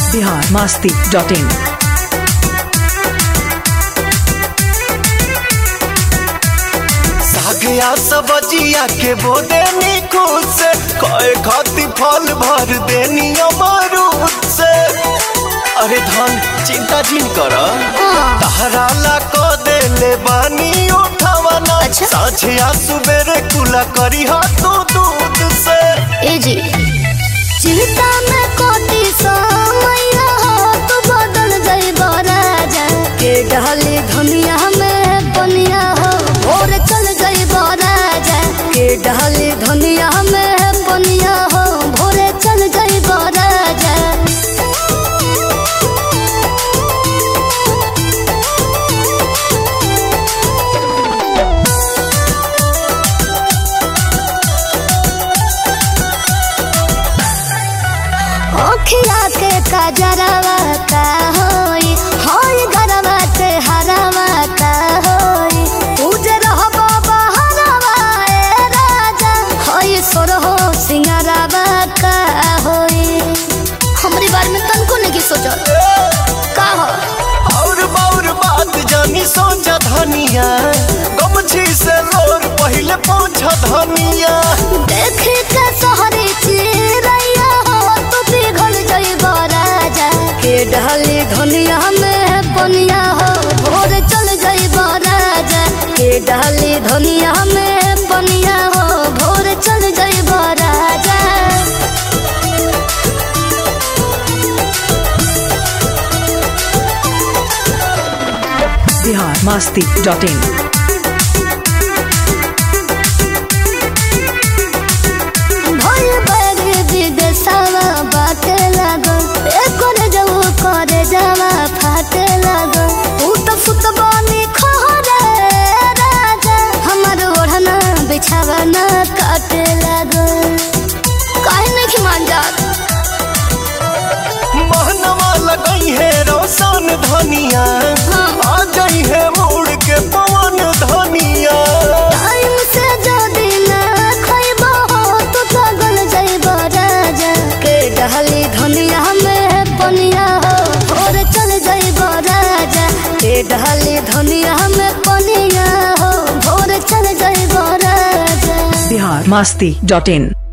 Bihar Masti dot in सागया सब्जिया के बोदे निकुत से कए खाती फल भर देनी अमरूद से अरे धन चिंता जिन कर तहरा ला क देले बानी उठावना अच्छा। साझिया सुबेरे कुला करी हाथों दूध से ए जी चिंता में कोती समैया हो तू बदल जाइब राजा के डहली धनिया में बनिया हो भोर चल जाइब राजा के डहली धनिया में बनिया हो भोरे चल जाइब राजा ओखिया के कजरवा का होई होई गरवा के हरवा का होई उजर रहबो बहरवा ए राजा होई सोरहो सिंगारवा का होई हमरी बारे में तनको नहीं सोचल का हो और बाउर बात जानी सोचा धनिया गमछी से लोर पहले पहुंचा धनिया देख के सहरी चिरैया हो तू पिघल जइब राजा के डहली धनिया में बनिया हो भोर चल जइब राजा के डहली धनिया में बनिया हो भोर चल जइब राजा बिहार मास्ती डॉट इन भोल बैग विदेशवा बाटे लागल एकर जऊ करे जावा फाटे लागल ऊ तो फुटबॉली खोरे राजा हमर ओढ़ना बिछावा ना काटे लागल काहे नहीं मान जात महनवा लगई है रोशन धनिया हाँ। आ गई है मुड़ के पवन धनिया टाइम से जदी ना खइबो हो तो पागल जइब राजा के डहली धनिया में पनिया हो भोर चल जइब राजा के डहली धनिया में पनिया हो भोर चल जइब राजा बिहार मास्ती डॉट इन